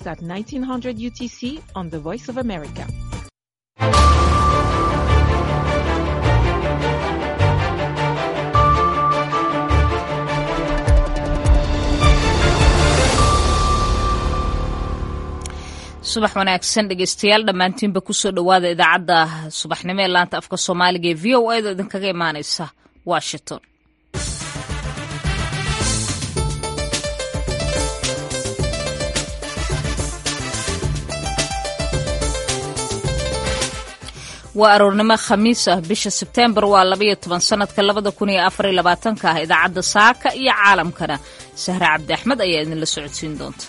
at 1900 UTC on the Voice of America. subax wanaagsan dhegeystayaal dhammaantiinba kusoo dhowaada idaacadda subaxnimo ee laanta afka soomaaliga ee v o a da idinkaga imaaneysa washington waa aroornimo khamiis ah bisha sebteembar waa labaiyo toban sanadka labada kun iyo afar iyo labaatanka ah idaacadda saaka iyo caalamkana sahre cabdi axmed ayaa idinla socodsiin doonta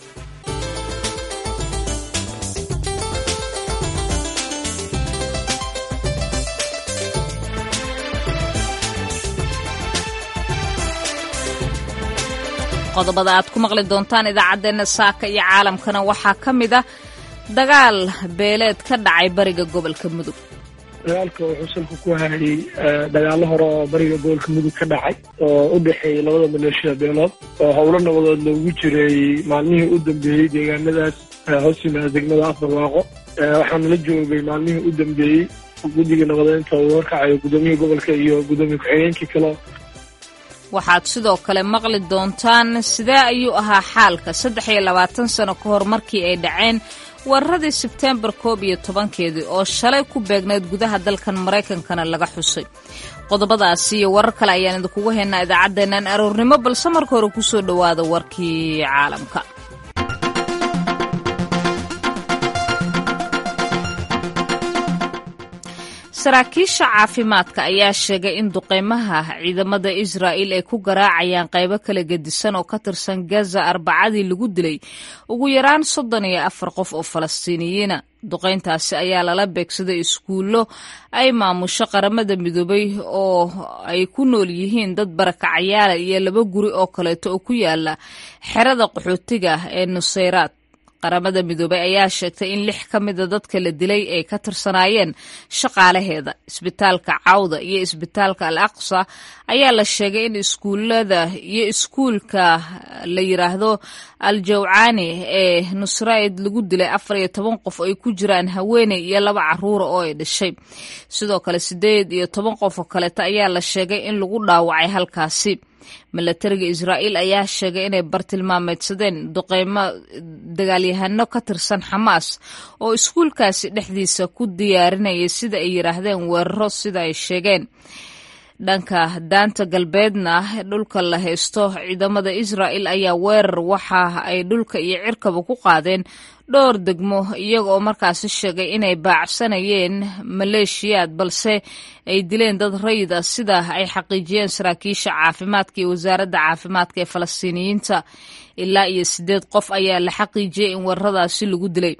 qodobada aad ku maqli doontaan idaacaddeenna saaka iyo caalamkana waxaa ka mid ah dagaal beeleed ka dhacay bariga gobolka mudug dagaalka wuxuu salka ku hayay dagaalo hore oo bariga gobolka mudug ka dhacay oo u dhexeeyay labada maleeshiya beelood oo howlo nabadood loogu jiray maalmihii u dambeeyey deegaanadaas hoos yimaada degmada afbarwaaqo waxaana la joogay maalmihii u dambeeyey guddiga nabadeynta uu horkacayo gudoomiyihii gobolka iyo gudoomiye ku-xigeenkii kale waxaad sidoo kale maqli doontaan sidee ayuu ahaa xaalka saddex iyo labaatan sano ka hor markii ay dhaceen weeraradii sebteembar koob iyo tobankeedii oo shalay ku beegnayd gudaha dalkan maraykankana laga xusay qodobadaasi iyo warar kale ayaan idinkugu haynaa idaacaddeennan aroornimo balse marka hore kusoo dhowaada warkii caalamka saraakiisha caafimaadka ayaa sheegay in duqeymaha ciidamada israa'il ay ku garaacayaan qaybo kala gedisan oo ka tirsan gaza arbacadii lagu dilay ugu yaraan soddon iyo afar qof oo falastiiniyiina duqeyntaasi ayaa lala beegsaday iskuullo ay maamusho qaramada midoobay oo ay ku nool yihiin dad barakacayaala iyo laba guri oo kaleeto oo ku yaala xerada qaxootiga ee nusayraad qaramada midoobay ayaa sheegtay in lix ka mida dadka la dilay ay ka tirsanaayeen shaqaalaheeda isbitaalka cawda iyo isbitaalka al aqsa ayaa la sheegay in iskuulada iyo iskuulka la yiraahdo al jawcaani ee nusraid lagu dilay afar iyo toban qof ay ku jiraan haweeney iyo laba caruura oo ay dhashay sidoo kale sideed iyo toban qof oo kaleeto ayaa la sheegay in lagu dhaawacay halkaasi milatariga israa'iil ayaa sheegay inay bartilmaameedsadeen duqeymo dagaalyahano ka tirsan xamaas oo iskuulkaasi dhexdiisa ku diyaarinayay sida ay yidhaahdeen weeraro sida ay sheegeen dhanka daanta galbeedna dhulka la haysto ciidamada israa'il ayaa weerar waxa ay dhulka iyo cirkaba ku qaadeen dhowr degmo iyaga oo markaasi sheegay inay baacsanayeen maleeshiyaad balse ay dileen dad rayid ah sida ay xaqiijiyeen saraakiisha caafimaadka iyo wasaaradda caafimaadka ee falastiiniyiinta ilaa iyo siddeed qof ayaa la xaqiijiyey in weeraradaasi lagu dilay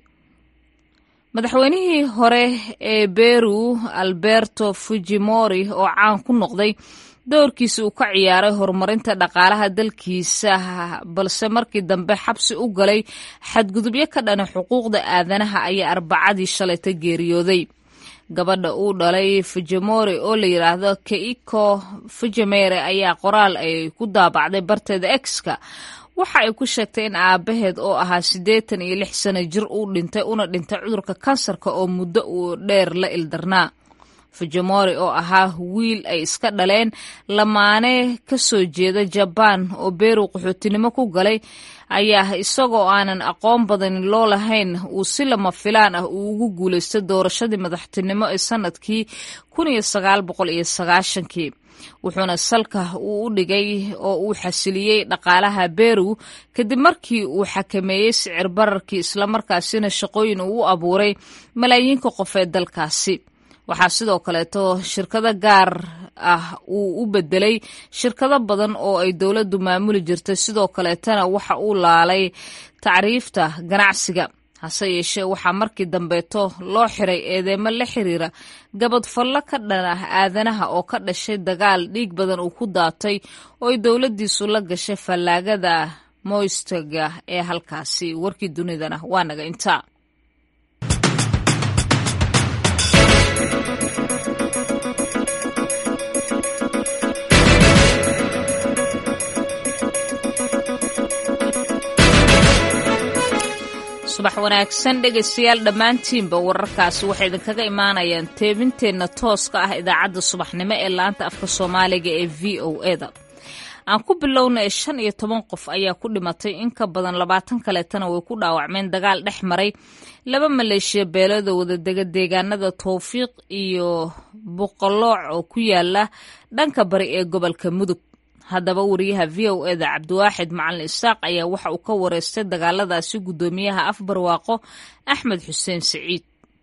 madaxweynihii hore ee beru alberto fujimori oo caan ku noqday doorkiisa uu ka ciyaaray horumarinta dhaqaalaha dalkiisa balse markii dambe xabsi u galay xadgudubyo ka dhana xuquuqda aadanaha ayaa arbacadii shalayta geeriyooday gabadha uu dhalay fujimori oo la yidhaahdo keiko fujimere ayaa qoraal ay ku daabacday barteeda exka waxa ay ku sheegtay in aabaheed oo ahaa siddeetan iyo lix sano jir uu dhintay una dhintay cudurka kansarka oo muddo uu dheer la ildarnaa fujimori oo ahaa wiil ay iska dhaleen lamaane ka soo jeeda jabaan oo beru qaxootinimo ku galay ayaa isagoo aanan aqoon badan loo lahayn uu si lama filaan ah uu ugu guulaystay doorashadii madaxtinimo ee sanadkii kun iyo sagaal boqol iyo sagaashankii wuxuuna salka uu u dhigay oo uu xasiliyey dhaqaalaha beru kadib markii uu xakameeyey sicir bararkii islamarkaasina shaqooyin uu u abuuray malaayiinka qof ee dalkaasi waxaa sidoo kaleeto shirkado gaar ah uu u bedelay shirkado badan oo ay dowladdu maamuli jirtay sidoo kaleetana waxa uu laalay tacriifta ganacsiga hase yeeshee waxaa markii dambeeto loo xiray eedeemo la xiriira gabadfallo ka dhan ah aadanaha oo ka dhashay dagaal dhiig badan uu ku daatay oo ay dowladdiisu la gashay fallaagada moystaga ee halkaasi warkii dunidana waa naga intaa subax wanaagsan dhegaystayaal dhammaantiinba wararkaasi waxay idinkaga imaanayaan teebinteenna tooska ah idaacadda subaxnimo ee laanta afka soomaaliga ee v o eda aan ku bilownay shan iyo toban qof ayaa ku dhimatay in ka badan labaatan kaleetana way ku dhaawacmeen dagaal dhex maray laba maleeshiya beelada wadadega deegaanada towfiiq iyo boqolooc oo ku yaala dhanka bari ee gobolka mudug haddaba wariyaha v o eda cabdiwaaxid macalin isaaq ayaa waxa uu ka wareystay dagaaladaasi guddoomiyaha afbarwaaqo axmed xuseen siciid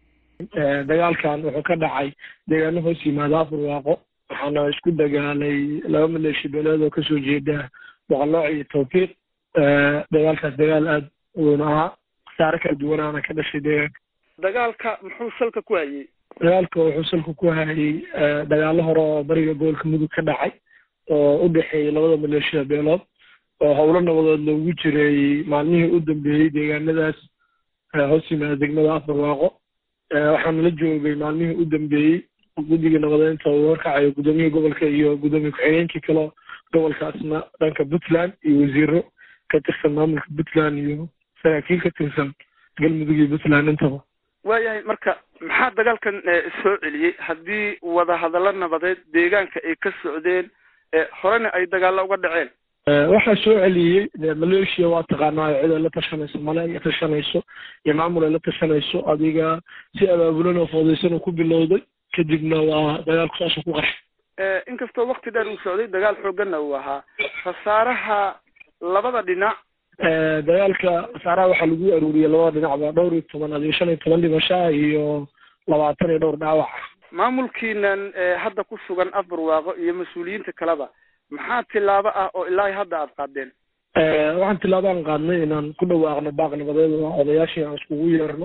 dagaalkan wuxuu ka dhacay deegaano hoos yimaada afbarwaaqo waxaana isku dagaalay laba maleeshi beeleed oo kasoo jeeda boqolooc iyo tawfiiq dagaalkaas dagaal aada weyn ahaa khasaare kala duwanaana ka dhashay deegaanka dagaalka muxuu salka ku hayey dagaalka wuxuu salka ku hayay dagaalo hore oo bariga gobolka mudug ka dhacay oo u dhexeeyey labada maleeshiya beelood oo howlo nabadood loogu jiray maalmihii u dambeeyey deegaanadaas hoos yimaada degmada afbarwaaqo waxaana la joogay maalmihii u dambeeyey guddiga nabadeynta uu horkacayo gudoomiyihii gobolka iyo gudoomiye ku-xigeenkii kaleo gobolkaasna dhanka puntland iyo wasiiro ka tirsan maamulka puntland iyo saraakiil ka tirsan galmudug iyo puntland intaba waayahay marka maxaa dagaalkan soo celiyey haddii wadahadallo nabadeed deegaanka ay ka socdeen horena ay dagaalla uga dhaceen waxaa soo celiyey maleeshiya waa taqaanaayo cid ay la tashanayso male ay tashanayso iyo maamul ay la tashanayso adiga si abaabulan oo foodaysan uu ku bilowday kadibna waa dagaalku saasuu ku qarshay inkastoo wakti dheer uu socday dagaal xooganna uu ahaa khasaaraha labada dhinac dagaalka khasaaraha waxaa lagu aruuriyey labada dhinacba dhowr iyo toban adiyo shan iyo toban dhimashaa iyo labaatan iyo dhowr dhaawaca maamulkiinan hadda ku sugan afbarwaaqo iyo mas-uuliyiinta kaleba maxaa tilaabo ah oo ilaa hadda aada qaadeen waxaan tilaabaan qaadnay inaan ku dhawaaqno baaq nabadeed oo odayaashii aan iskugu yeerno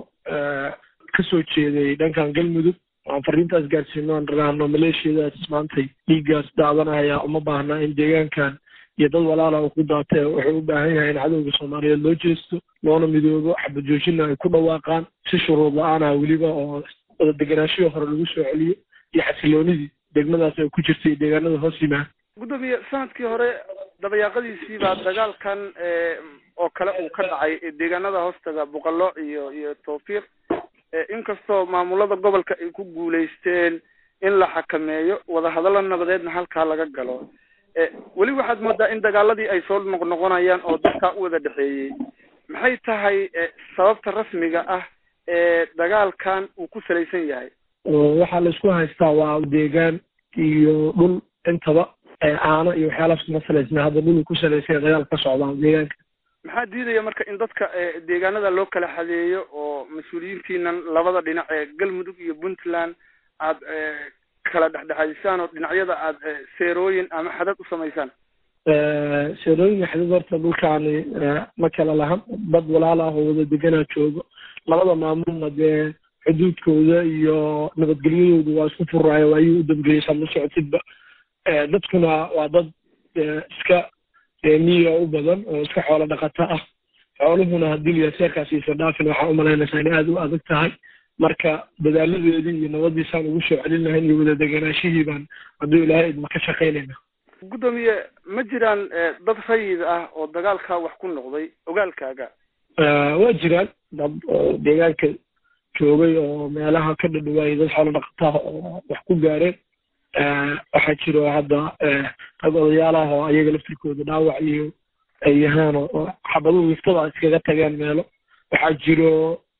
kasoo jeeday dhankan galmudug aan fariintaas gaarsiino aan raraahno maleeshiyadaas maantay dhiiggaas daadanaya uma baahna in deegaankan iyo dad walaala uu ku daatee wuxuu u baahan yahay in cadowga soomaaliyeed loo jeesto loona midoobo xabajoojina ay ku dhawaaqaan si shuruud la-aana weliba oo wada deganaashihii hore lagu soo celiyo iyo xasiloonidii degmadaas ay ku jirtay deegaanada hoos yimaada gudoomiye sanadkii hore dabayaaqadiisii baa dagaalkan oo kale uu ka dhacay deegaanada hoostaga boqolooc iyo iyo tawfiiq inkastoo maamulada gobolka ay ku guulaysteen in la xakameeyo wadahadallo nabadeedna halkaa laga galo weli waxaad moodaa in dagaaladii ay soo noqnoqonayaan oo dadkaa u wada dhexeeyey maxay tahay sababta rasmiga ah ee dagaalkan uu ku salaysan yahay waxaa la isku haystaa waa deegaan iyo dhul intaba aano iyo waxyaalahaas kuma salaysna hadda dhul ku salaysanya dagaal ka socdaa deegaanka maxaa diidaya marka in dadka deegaanada loo kala xadeeyo oo mas-uuliyiintiinan labada dhinac ee galmudug iyo puntland aad kala dhexdhexaadisaan oo dhinacyada aad seerooyin ama xadad u samaysaan seerooyinka xadad horta dhulkaani ma kala lahan dad walaal ah oo wada deganaa joogo labada maamulna dee xuduudkooda iyo nabadgelyadooda waa isku furaayo waayuu u dambeeyey sama socotidba dadkuna waa dad iska miyiga u badan oo iska xoolo dhaqato ah xooluhuna haddii liyaseerkaas iisa dhaafin waxaa umalaynaysaa inay aada u adag tahay marka dadaaladeedii iyo nabadiisaan ugu soo celin lahayn iyo wada deganaashihii baan hadduu ilaahay idma ka shaqaynayna guddoomiye ma jiraan dad rayid ah oo dagaalkaa wax ku noqday ogaalkaaga waa jiraan dad oo deegaanka joogay oo meelaha ka dhadhawaayay dad xoolo dhaqataha oo wax ku gaareen waxaa jiro hadda rag odayaal ah oo ayaga laftirkooda dhaawac iyo ay yahaan oo xabaduhu wiftada iskaga tageen meelo waxaa jiro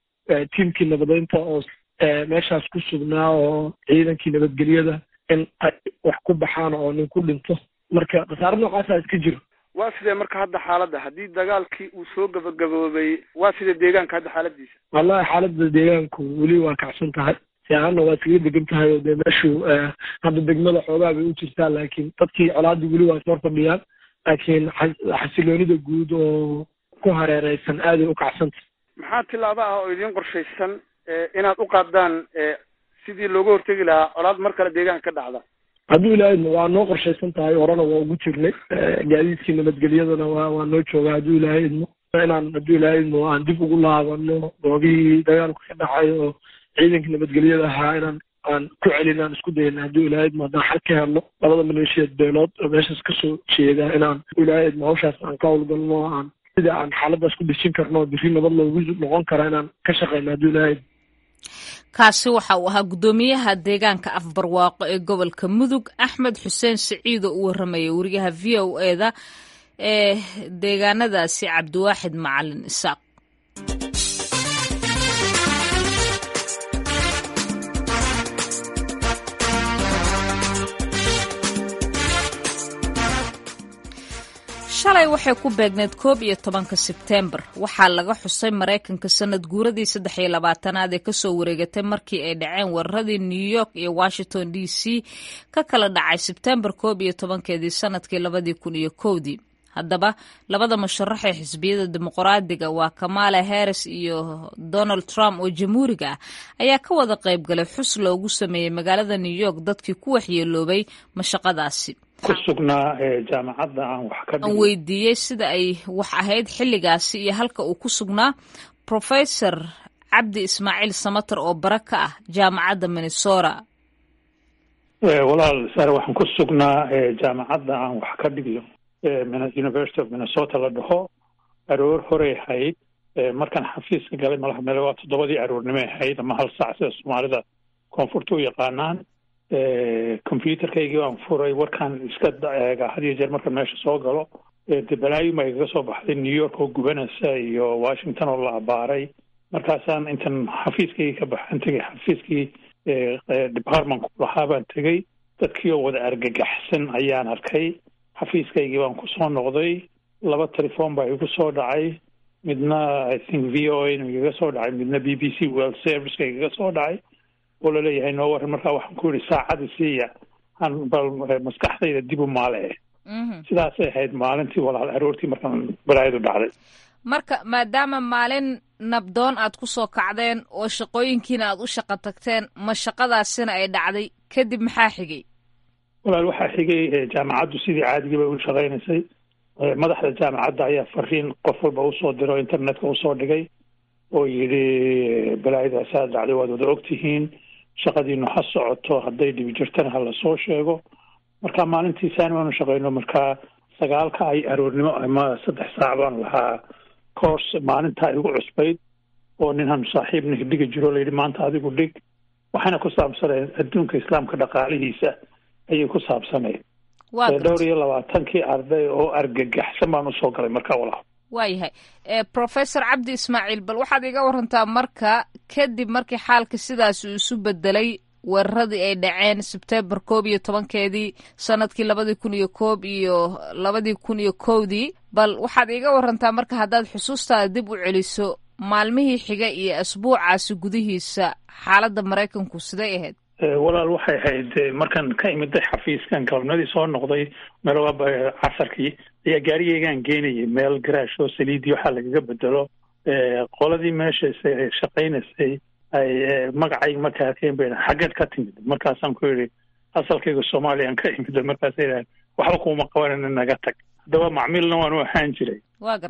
tiimkii nabadeynta oo meeshaas ku sugnaa oo ciidankii nabadgelyada in ay wax ku baxaan oo nin ku dhinto marka khasaare noocaasa iska jiro waa sidee marka hadda xaaladda haddii dagaalkii uu soo gabagaboobay waa sidee deegaanka hadda xaaladiisa wallahi xaaladda deegaanku weli waa kacsan tahay fiicanna waa iskaga degan tahay oo dee meeshu hadda degmada xoogaa bay u jirtaa laakiin dadkii colaadii weli waa ismar fadhiyaan laakiin xasiloonida guud oo ku hareereysan aaday u kacsanta maxaa tilaabo ah oo idiin qorshaysan inaad u qaadaan sidii looga hortegi lahaa colaad mar kale deegaanka ka dhacda hadduu ilaahayna waa noo qorshaysan tahay horena waa ugu jirnay gaadiidkii nabadgelyadana waa waa noo joogaa hadduu ilaahay idmo inaan hadduu ilaahay idmo aan dib ugu laabano goobihii dagaalku ka dhacay oo ciidankii nabadgelyada ahaa inaan aan ku celin aan isku dayna hadduu ilaahay idmo haddaan xal ka helno labada maleeshiyaed beelood oo meeshaas kasoo jeeda inaan ilaahay idmo hawshaas aan ka howlgalno aan sida aan xaaladaas ku dejin karno oo biri nabad loogu noqon kara inaan ka shaqeyno hadduu ilaahay kaasi waxa uu ahaa guddoomiyaha deegaanka afbarwaaqo ee gobolka mudug axmed xuseen siciid oo u warramayay wariyaha v o eda ee deegaanadaasi cabdiwaaxid macalin isaaq shalay waxay ku beegneed koob iyo tobanka sebteembar waxaa laga xusay maraykanka sanad guuradii saddex iyo labaatanaad ee kasoo wareegatay markii ay dhaceen weeraradii new york iyo washington d c ka kala dhacay sebteembar koob iyo tobankeedii sanadkii labadii kun iyo kowdii haddaba labada musharax ee xisbiyada dimuqraadiga waa kamala harris iyo donald trump oo jamhuuriga ah ayaa ka wada qayb galay xus loogu sameeyey magaalada new york dadkii ku waxyeeloobay mashaqadaasi ku sugnaa jaamacadda aan wax ka aan weydiiyey sida ay wax ahayd xilligaasi iyo halka uu ku sugnaa professor cabdi ismaaciil samater oo bara ka ah jaamacadda minnesota walaal sare waxaan ku sugnaa jaamacadda aan wax ka dhigiyo university of minnesota la dhaho aroor horey ahayd markaan xafiiska galay malaha meel waa toddobadii aroornimo ahayd ama hal saac sida soomaalida koonfurta u yaqaanaan computerkaygii baan furay warkaan iska eega had iyo jeer markaan meesha soo galo de balaayin baa igaga soo baxday new york oo gubanaysa iyo washington oo la abaaray markaasaan intan xafiiskaygii ka baxaan tegay xafiiskii departmentku lahaa baan tegey dadkii oo wada argagaxsan ayaan arkay xafiiskaygii baan kusoo noqday laba telefoon baa igu soo dhacay midna i think v o a igaga soo dhacay midna b b c world serviceka igaga soo dhacay oo laleeyahay noo waran markaa waxaan ku yidhi saacada siiya aan bal maskaxdayda dib u maale sidaasay ahayd maalintii walaal aroortii markaan balaayadu dhacday marka maadaama maalin nabdoon aad ku soo kacdeen oo shaqooyinkiina aad u shaqo tagteen ma shaqadaasina ay dhacday kadib maxaa xigay walaal waxaa xigay jaamacaddu sidii caadigii bay u shaqaynaysay madaxda jaamacadda ayaa fariin qof walba usoo diro internetka usoo dhigay oo yidhi balaayadaasaa dhacday waad wada ogtihiin shaqadiinu ha socoto hadday dhibi jirtana ha lasoo sheego marka maalintii saani baanu shaqeyno markaa sagaalka ay aroornimo ama saddex saac baan lahaa course maalintaa igu cusbayd oo ninhan saaxiibna dhigi jiro layidhi maanta adigu dhig waxayna ku saabsanayd adduunka islaamka dhaqaalihiisa ayay ku saabsanayd dhowr iyo labaatankii arday oo argagaxsan baan usoo galay markaa walaal waayahay professor cabdi ismaaciil bal waxaad iga warantaa marka kadib markii xaalka sidaas uu isu bedelay weeraradii ay dhaceen sebtembar koob iyo tobankeedii sanadkii labadii kun iyo koob iyo labadii kun iyo kowdii bal waxaad iga warantaa marka haddaad xusuustaada dib u celiso maalmihii xiga iyo asbuucaasi gudihiisa xaaladda maraykanku siday ahayd walaal waxay ahayd markaan ka imiday xafiiskan galabnadii soo noqday meel casarkii ayaa gaarigeygaan geenayay meel garaash oo saliidii waxaa lagaga bedelo qoladii meesha shaqaynaysay ay magacay markaa arkeen bay xaggeed ka timid markaasaan ku yidhi asalkayga soomaaliyaan ka imid markaasay idhahan waxba kuma qabanana naga tag haddaba macmiilna waan u ahaan jiray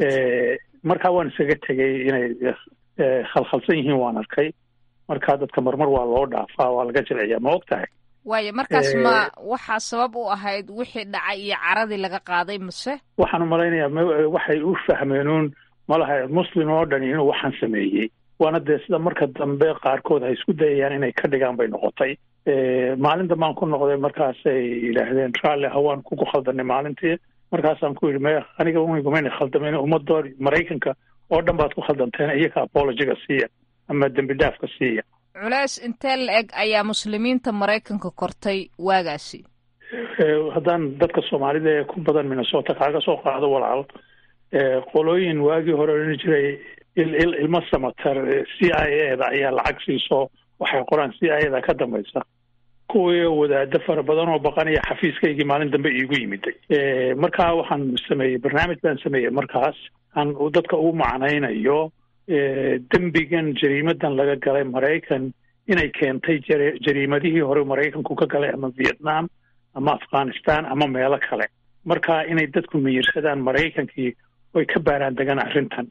markaa waan isaga tegay inay khalkhalsan yihiin waan arkay markaa dadka marmar waa loo dhaafaa waa laga jilciyaa ma og tahay waayo markaas ma waxaa sabab u ahayd wixii dhacay iyo caradii laga qaaday mase waxaan umalaynayaa waxay u fahmeenuun malaha muslim oo dhani inuu waxaan sameeyey waana dee sida marka dambe qaarkood ay isku dayayaan inay ka dhigaan bay noqotay maalin dambaan ku noqday markaasay yidhaahdeen raalli hawaan kugu khaldanay maalintii markaasaan ku yidhi me aniga unigumayna khaldamayn ummadoo maraykanka oo dhan baad ku khaldanteen iyaga apologiga siiya ama dembi dhaafka siiya culeys intee la-eg ayaa muslimiinta maraykanka kortay waagaasi haddaan dadka soomaalida ee ku badan minnesota kaaga soo qaado walaal qolooyin waagii hore odhan jiray ilmo samatar c i a da ayaa lacag siiso waxay qoraan c i a da ka dambaysa kuwii wadaado fara badan oo baqanaya xafiiskaygii maalin dambe iigu yimiday markaa waxaan sameeyey barnaamij baan sameeyey markaas aan dadka ugu macnaynayo dembigan jariimadan laga galay maraykan inay keentay jariimadihii hore maraykanku ka galay ama vietnam ama afghanistan ama meelo kale marka inay dadku miyirsadaan maraykankii oy ka baaraan degaan arrintan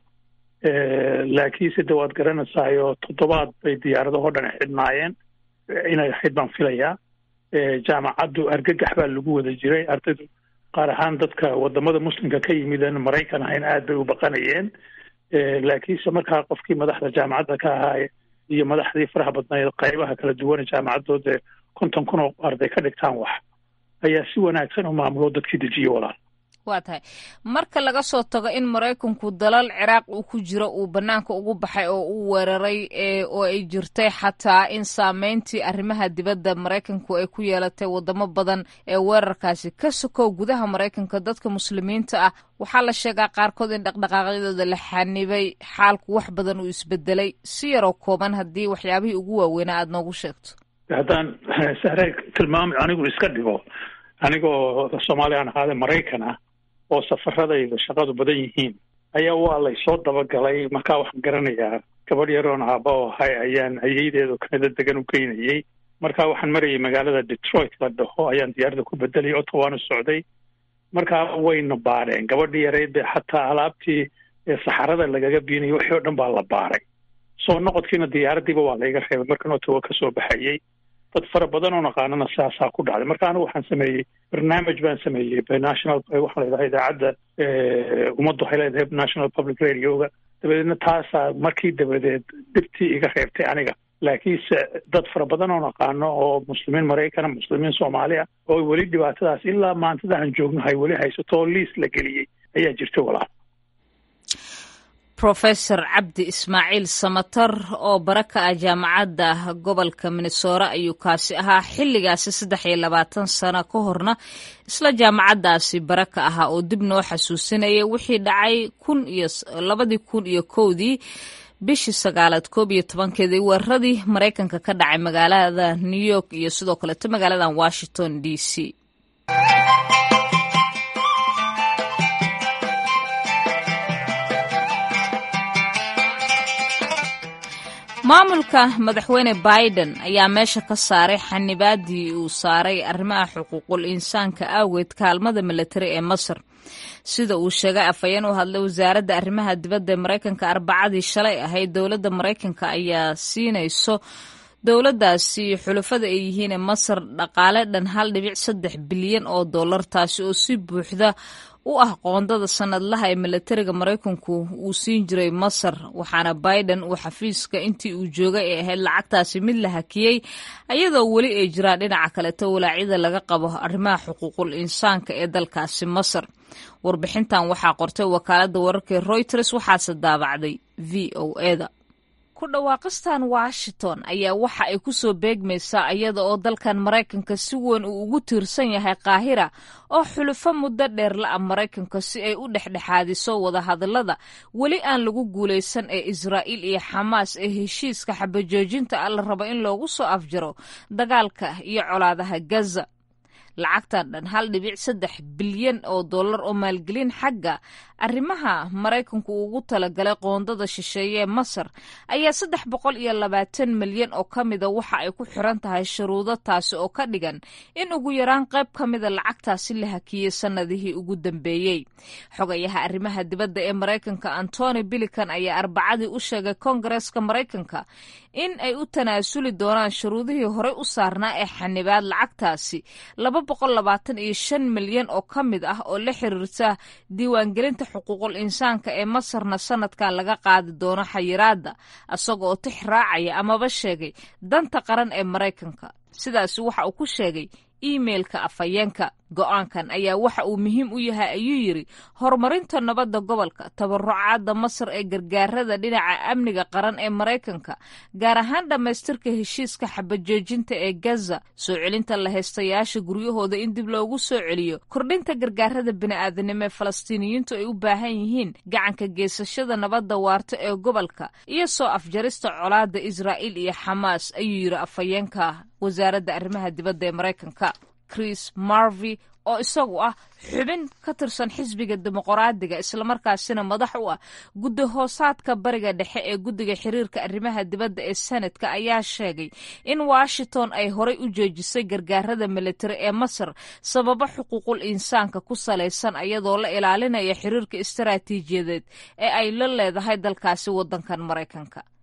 laakiinse de waad garanaysaayoo toddobaad bay diyaaradahoo dhan xidhnaayeen inay ahayd baan filayaa jaamacaddu argagax baa lagu wada jiray ardaydu qaar ahaan dadka wadamada muslimka ka yimideen maraykan ahayn aad bay u baqanayeen laakiinse markaa qofkii madaxda jaamacadda ka ahaa iyo madaxdii faraha badnayd qaybaha kala duwane jaamacadooda konton kun oo arday ka dhigtaan wax ayaa si wanaagsan u maamulo dadkii dejiye walaal waa tahay marka laga soo tago in maraykanku dalal ciraaq uu ku jiro uu banaanka ugu baxay oo uu weeraray oo ay jirtay xataa in saameyntii arrimaha dibadda maraykanku ay ku yeelatay wadamo badan ee weerarkaasi ka sokow gudaha maraykanka dadka muslimiinta ah waxaa la sheegaa qaarkood in dhaqdhaqaaqyadooda la xanibay xaalku wax badan uu isbedelay si yaroo kooban haddii waxyaabihii ugu waaweynaa aada noogu sheegto haddaan sahre tilmaam anigu iska dhigo anigoo soomaaliyan ahaade maraykan ah oo safaradayda shaqadu badan yihiin ayaa waa laysoo dabagalay markaa waxaan garanayaa gabadh yaroon aaba oo ahay ayaan ayeydeedu kanada degan u geynayay markaa waxaan marayay magaalada detroit la dhaho ayaan diyaaradda ku bedelay ottawaanu socday markaa wayna baadheen gabadhii yareyd be xataa alaabtii saxarada lagaga biinayay wixii oo dhan baa la baaray soo noqodkiina diyaaraddiiba waa layga reebay markan ottawa ka soo baxayay dad fara badan oo naqaanana saasaa ku dhacday marka anigu waxaan sameeyey barnaamij baan sameeyey national waxaa la yidhaha idaacadda ummaddu waxay leedahay national public radioga dabadeedna taasaa markii dabadeed dhibtii iga reebtay aniga laakiinse dad fara badan oo naqaano oo muslimiin maraykana muslimiin soomaali ah oo weli dhibaatadaas ilaa maantada aan joogno hay weli haysato oo liis la geliyey ayaa jirta walaal rofesor cabdi ismaaciil samatar oo bara ka ah jaamacadda gobolka minnesora ayuu kaasi ahaa xilligaasi saddex iyo labaatan sano ka horna isla jaamacaddaasi bara ka ahaa oo dib noo xasuusinaya wixii dhacay kun iyo labadii kun iyo kowdii bishii sagaalaad koob iyo tobankeedii weeraradii maraykanka ka dhacay magaalada new york iyo sidoo kaleeto magaaladan washington d c maamulka madaxweyne biden ayaa meesha ka saaray xanibaadii uu saaray arrimaha xuquuqul insaanka awgeed kaalmada milatari ee masar sida uu sheegay afhayeen u hadlay wasaaradda arrimaha dibadda ee maraykanka arbacadii shalay ahayd dowladda maraykanka ayaa siinayso dowladdaasi xulafada ay yihiin ee masar dhaqaale dhan hal dhibic saddex bilyan oo dollar taasi oo si buuxda u ah qoondada sanadlaha ee milatariga maraykanku uu siin jiray masar waxaana biden uu xafiiska intii uu joogay ee ahayd lacagtaasi mid la hakiyey ayadoo weli ay jiraan dhinaca kaleto walaacyada laga qabo arrimaha xuquuqul insaanka ee dalkaasi masar warbixintan waxaa qortay wakaaladda wararka reuters waxaase daabacday v o eda ku dhawaaqistan washington ayaa waxa ay ku soo beegmaysaa iyada oo dalkan maraykanka si weyn uu ugu tiirsan yahay qaahira oo xulufo muddo dheer la-a maraykanka si ay u dhexdhexaadiso wadahadallada weli aan lagu guulaysan ee israa'iil iyo xamaas ee heshiiska xabajoojinta ah la rabo in loogu soo afjaro dagaalka iyo colaadaha gaza lacagtan dhan hal dhibic saddex bilyan oo dollar oo maalgelin xagga arrimaha maraykanku ugu talagalay qoondada shisheeye ee masar ayaa saddex boqol iyo labaatan milyan oo ka mida waxa ay ku xiran tahay shuruudo taasi oo ka dhigan in ugu yaraan qayb ka mida lacagtaasi la hakiyey sannadihii ugu dambeeyey xogayaha arrimaha dibadda ee maraykanka antony bilican ayaa arbacadii u sheegay koongareeska maraykanka in ay u tanaasuli doonaan shuruudihii horey u saarnaa ee xanibaad lacagtaasi laba boqol labaatan iyo shan milyan oo ka mid ah oo la xiriirta diiwaangelinta xuquuqul insaanka ee masarna sanadkan laga qaadi doono xayiraadda isaga oo tix raacaya amaba sheegay danta qaran ee maraykanka sidaasi waxa uu ku sheegay iimeilka afhayeenka go-aankan ayaa waxa uu muhiim u yahay ayuu yidri horumarinta nabadda gobolka tabarucaadda masar ee gargaarada dhinaca amniga qaran ee maraykanka gaar ahaan dhammaystirka heshiiska xabajoojinta ee gaza soo celinta lahaystayaasha guryahooda in dib loogu soo celiyo kordhinta gargaarada bini'aadanimo ee falastiiniyiintu ay u baahan yihiin gacanka geysashada nabadda waarta ee gobolka iyo soo afjarista colaadda israa'iil iyo xamaas ayuu yidhi afhayeenka wasaaradda arrimaha dibadda ee maraykanka chris marvy oo isagu ah xubin ka tirsan xisbiga dimuqraadiga islamarkaasina madax u ah guddi hoosaadka bariga dhexe ee guddiga xiriirka arrimaha dibadda ee senadka ayaa sheegay in washington ay horay u joojisay gargaarada militari ee masar sababo xuquuqul insaanka ku salaysan iyadoo la ilaalinaya xiriirka istaraatiijiyadeed ee ay la leedahay dalkaasi waddankan maraykanka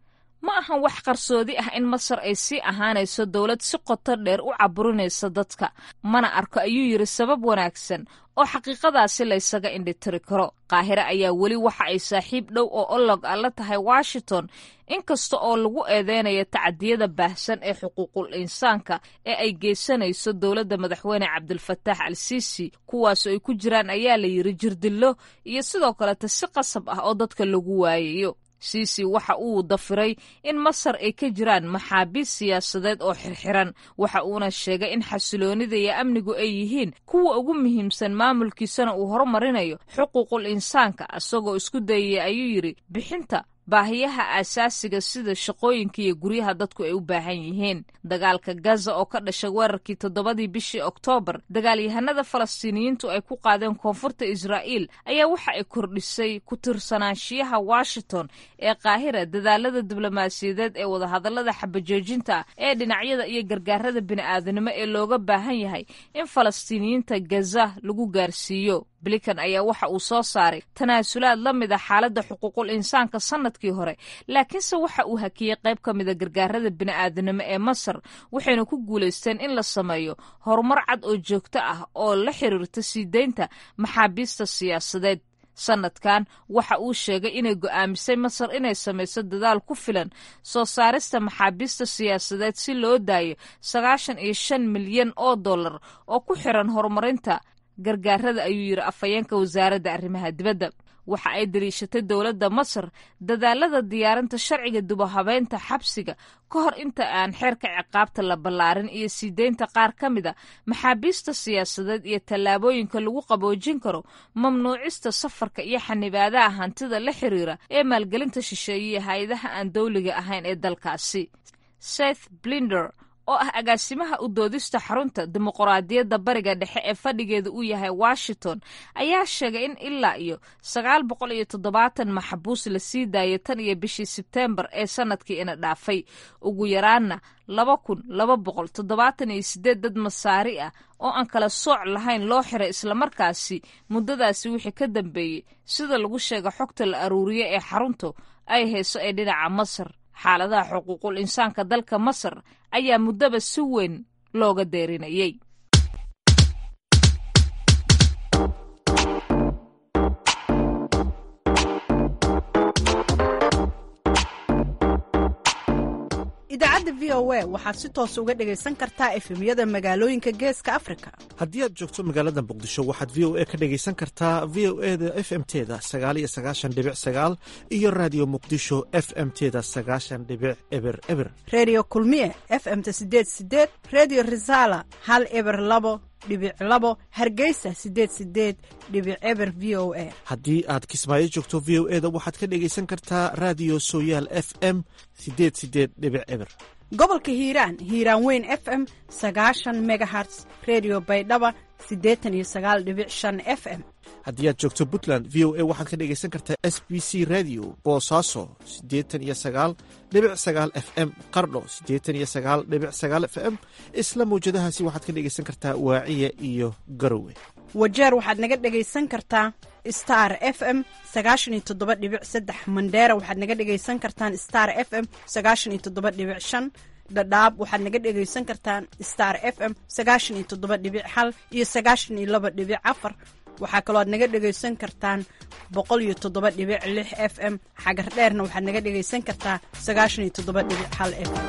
ma ahan wax qarsoodi ah in masar ay sii ahaanayso dowlad si qoto dheer u caburinaysa dadka mana arko ayuu yidhi sabab wanaagsan oo xaqiiqadaasi laysaga indhitiri karo qaahire ayaa weli waxa ay saaxiib dhow oo olog a la tahay washington inkasta oo lagu eedeynayo tacadiyada baahsan ee xuquuqul insaanka ee ay geysanayso dowladda madaxweyne cabdilfataax al siisi kuwaasoo ay ku jiraan ayaa la yidhi jirdillo iyo sidoo kaleta si qasab ah oo dadka lagu waayayo siisi waxa uu dafiray in masar ay ka jiraan maxaabiis siyaasadeed oo xirxiran waxa uuna sheegay in xasiloonida iyo amnigu ay yihiin kuwa ugu muhiimsan maamulkiisana uu horumarinayo xuquuqul insaanka isagoo isku dayaya ayuu yidhi bixinta baahiyaha aasaasiga sida shaqooyinka iyo guryaha dadku ay u baahan yihiin dagaalka gaza oo ka dhashay weerarkii toddobadii bishii oktoobar dagaalyahanada falastiiniyiintu ay ku qaadeen koonfurta israa'iil ayaa waxa ay kordhisay ku tirsanaanshiyaha washington ee qaahira dadaalada diblomaasiyadeed ee wadahadallada xabajoojinta ee dhinacyada iyo gargaarada bini'aadanimo ee looga baahan yahay in falastiiniyiinta gaza lagu gaarsiiyo blinkan ayaa waxa uu soo saaray tanaasulaad la mid a xaaladda xuquuqul insaanka sannadkii hore laakiinse waxa uu hakiyey qayb ka mida gargaarada bini'aadanimo ee masar waxayna ku guulaysteen in la sameeyo horumar cad oo joogto ah oo la xiriirta sii deynta maxaabiista siyaasadeed sannadkan waxa uu sheegay inay go'aamisay masar inay samayso dadaal ku filan soo saarista maxaabiista siyaasadeed si loo daayo sagaashan iyo shan milyan oo dollar oo ku xiran horumarinta gargaarada ayuu yidhi afhayeenka wasaaradda arrimaha dibadda waxa ay daliishatay dowladda masar dadaalada diyaarinta sharciga dubahabeynta xabsiga ka hor inta aan xeerka ciqaabta la ballaarin iyo sii deynta qaar ka mida maxaabiista siyaasadeed iyo tallaabooyinka lagu qaboojin karo mamnuucista safarka iyo xanibaadaha hantida la xiriira ee maalgelinta shisheeye iyo hay-adaha aan dowliga ahayn ee dalkaasi seth blinder oo ah agaasimaha u doodista xarunta dimuqraadiyadda bariga dhexe ee fadhigeeda uu yahay washington ayaa sheegay in ilaa iyo sagaal boqol iyo toddobaatan maxbuus la sii daayay tan iyo bishii sebteembar ee sanadkii ina dhaafay ugu yaraanna laba kun laba boqol toddobaatan iyo sideed dad masaari ah oo aan kala sooc lahayn loo xiray islamarkaasi muddadaasi wixii ka dambeeyey sida lagu sheega xogta la aruuriye ee xaruntu ay hayso ee dhinaca masar xaaladaha xuquuqul insaanka dalka masar ayaa muddaba si weyn looga deerinayay idaacadda v o a waxaad si toos uga dhegaysan kartaa efemyada magaalooyinka geeska afrika haddii aad joogto magaalada muqdisho waxaad v o a ka dhegaysan kartaa v o e da f m teda sagaal iyo sagaashan dhibic sagaal iyo raadiyo muqdisho f m teda sagaashan dhibic eber eber redio kulmiye f m ta sideed sideed redio resala hal eber labo dhibic labo hargeysa sideed sideed dhibic eber v o a haddii aad kismaayo joogto v o e da waxaad ka dhegaysan kartaa raadiyo sooyaal f m sideed sideed dhibic eber gobolka hiiraan hiiraan weyn f m sagaashan megaherts redio baydhaba siddeetan iyo sagaal dhibic shan f m haddii aad joogto puntland v o a waxaad ka dhegaysan kartaa s b c radio boosaaso siddeetan iyo sagaal dhibic sagaal f m qardho siddeetan iyo sagaal dhibic sagaal f m isla mawjadahaasi waxaad ka dhegaysan kartaa waaciya iyo garowe wajeer waxaad naga dhegaysan kartaa star f m sagaashan iyo toddoba dhibic saddex mandheera waxaad naga dhegaysan kartaan star f m sagaashan iyo toddoba dhibic shan dhadhaab waxaad naga dhegaysan kartaan star f m sagaashan iyo toddoba dhibic hal iyo sagaashan iyo laba dhibic afar waxaa kaloo aad naga dhegaysan kartaan boqol iyo toddoba dhibic lix f m xagar dheerna waxaad naga dhegaysan kartaa sagaashan iyo toddoba dhibic hal f m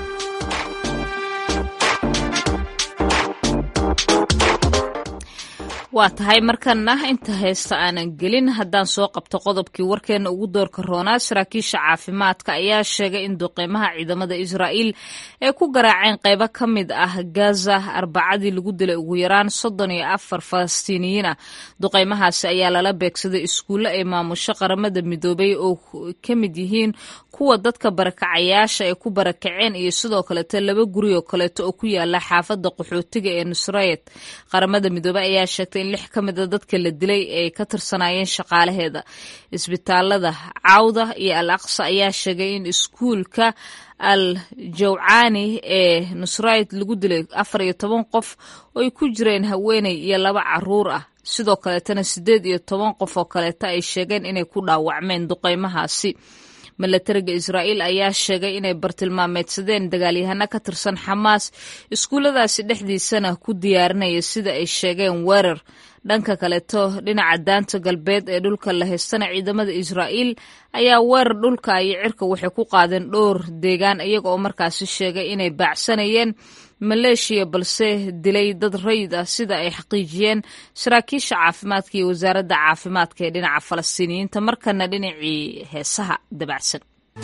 waa tahay markana inta heesta aanan gelin haddaan soo qabto qodobkii warkeena ugu doorka roonaa saraakiisha caafimaadka ayaa sheegay in duqeymaha ciidamada israa'iil ay ku garaaceen qaybo ka mid ah gaza arbacadii lagu dilay ugu yaraan soddon iyo afar falastiiniyiin ah duqeymahaasi ayaa lala beegsaday iskuulle ay maamusho qaramada midoobay oo ka mid yihiin kuwa dadka barakacayaasha ay ku barakaceen iyo sidoo kaleeto laba guri oo kaleeto oo ku yaala xaafadda qaxootiga ee nusrayed qaramada midoobey ayaa sheegtay in lix ka mid a dadka la dilay ay ka tirsanaayeen shaqaalaheeda isbitaalada cawda iyo al aqsa ayaa sheegay in iskuulka al jawcaani ee nusrayed lagu dilay afar iyo toban qof oo ay ku jireen haweeney iyo laba caruur ah sidoo kaleetana siddeed iyo toban qof oo kaleeto ay sheegeen inay ku dhaawacmeen duqeymahaasi milatariga israa'iil ayaa sheegay inay bartilmaameedsadeen dagaalyahano ka tirsan xamaas iskuulladaasi dhexdiisana ku diyaarinaya sida ay sheegeen weerar dhanka kaleeto dhinaca daanta galbeed ee dhulka la haystana ciidamada israa'iil ayaa weerar dhulka iyo cirka waxay ku qaadeen dhowr deegaan iyaga oo markaasi sheegay inay baacsanayeen maleeshiya balse dilay dad rayid ah sida ay xaqiijiyeen saraakiisha caafimaadka iyo wasaaradda caafimaadka ee dhinaca falastiiniyiinta markana dhinacii heesaha dabacsan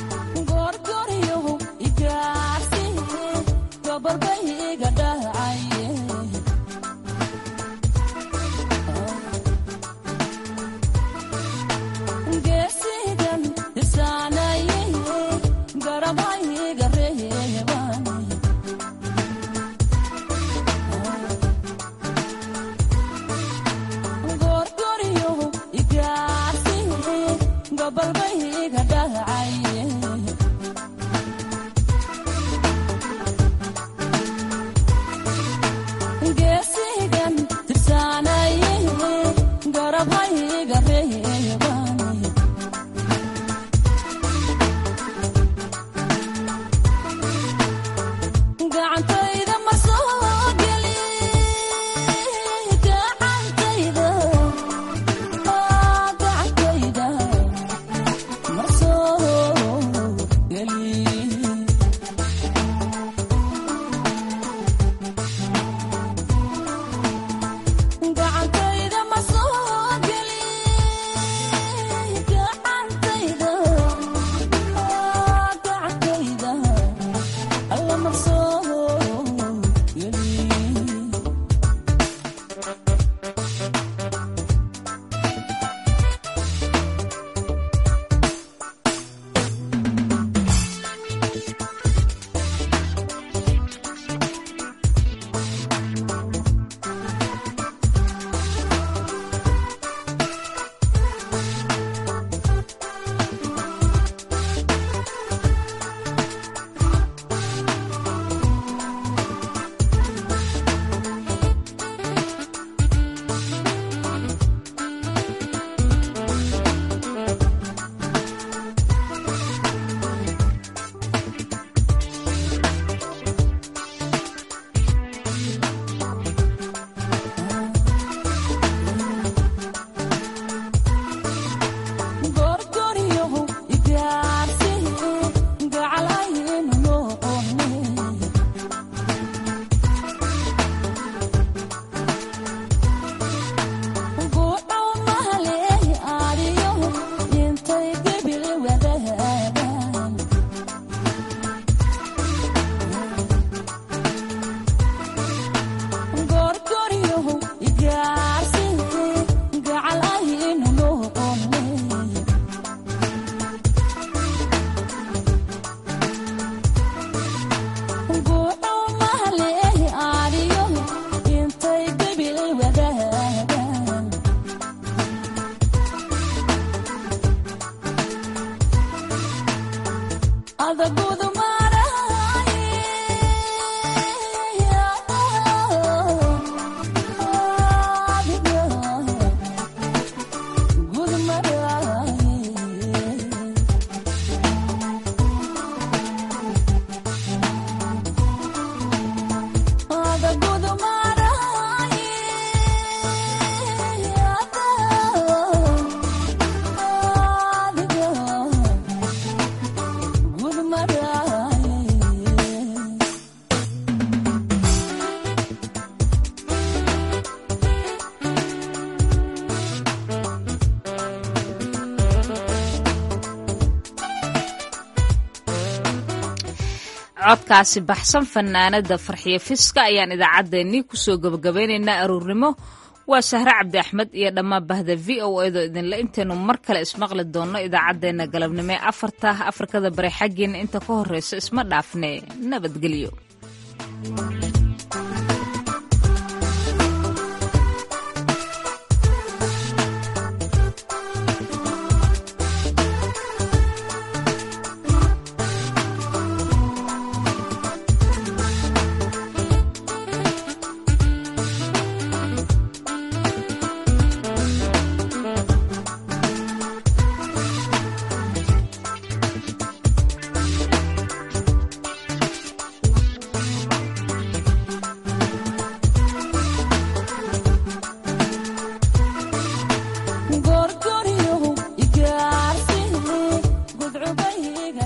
codkaasi baxsan fanaanada farxiyo fiska ayaan idaacaddeenii kusoo gabagabeynaynaa aruurnimo waa sahre cabdi axmed iyo dhammaan bahda v o edo idinle intaynu mar kale ismaqli doonno idaacaddeenna galabnimo ee afarta afrikada bare xaggeena inta ka horreysa isma dhaafne nabadgelyo